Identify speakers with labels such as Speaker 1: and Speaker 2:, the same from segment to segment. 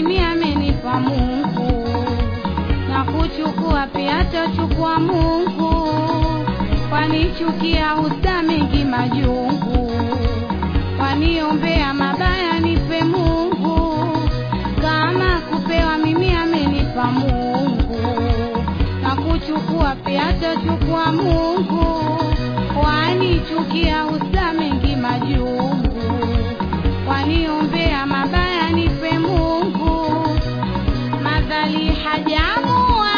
Speaker 1: mimi amenipa Mungu, na kuchukua pia tochukua Mungu, wanichukia usta mengi majungu, waniombea mabaya nipe Mungu, kama kupewa mimi amenipa Mungu, na kuchukua pia tochukua Mungu, wanichukia usta mengi majungu, waniombea mabaya nipe Mungu, madhali hajamua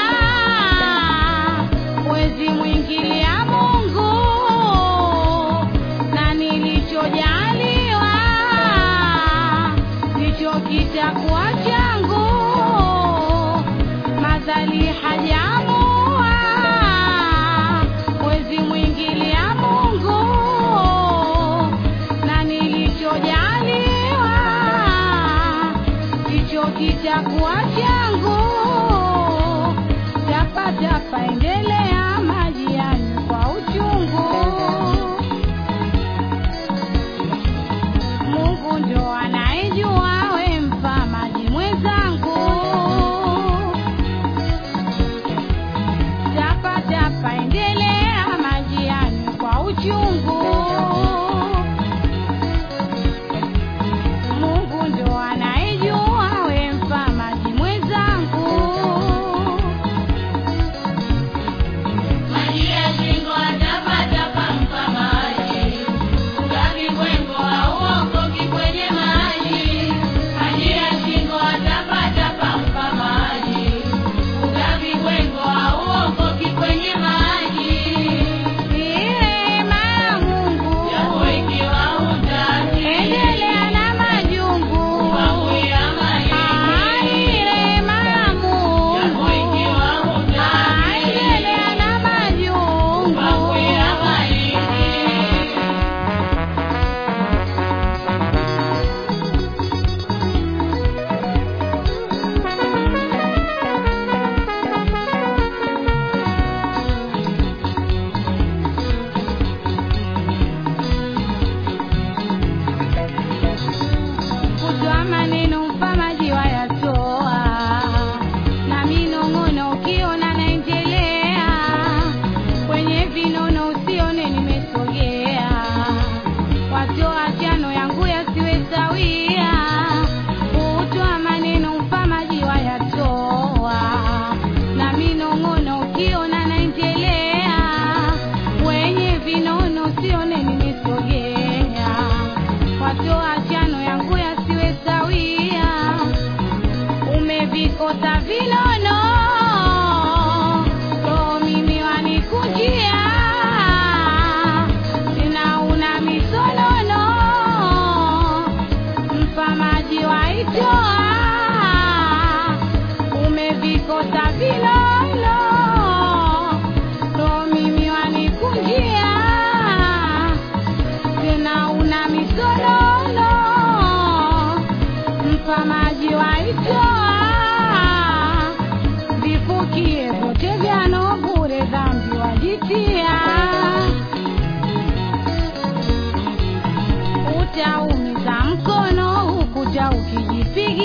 Speaker 1: wezi mwingilia Mungu na nilichojaliwa ndicho kitakuwa changu, madhali hajamua wezi mwingilia Mungu na nilichojaliwa ndicho kitakuwa changu. Tapatapa endelea majiani kwa uchungu, Mungu ndo anayejua we mpa maji mwenzangu. Tapatapa endelea majiani kwa uchungu Mungu ndo anayejua we mpa maji mwenzangu.
Speaker 2: Maji ya shingo atapatapa mpa maji, ugavi kwengo hauokoki kwenye maji. Maji ya shingo atapatapa mpa maji, ugavi kwengo hauokoki kwenye maji.
Speaker 1: Neema ya Mungu
Speaker 2: Japo ikiwa hutaki,
Speaker 1: endelea na majungu.
Speaker 2: kupanguia
Speaker 1: Ah, neema ya
Speaker 2: Japo
Speaker 1: Mungu
Speaker 2: ikiwa
Speaker 1: Ah,
Speaker 2: hutaki,
Speaker 1: endelea na majungu.
Speaker 2: kupanguia maiti.
Speaker 1: Kutoa maneno mfamaji wayatoa, na minong'ono ukiona naendelea, kwenye vinono usione nimesogea, watoa chano yangu yasiwe sawia. Kutoa maneno mfamaji wayatoa, na minong'ono ukiona naendelea, kwenye vinono usione nimesogea watoa chano yangu yasiwe sawia, umevikota vinono roho mimi wanikujia, tena una misonono, mfamaji waitoa, umevikota vinono roho mimi wanikujia tena una misololo mpa maji waitoa vifukie vyote vyano bure dhambi wajitia utaumiza mkono hukuja ukijipigia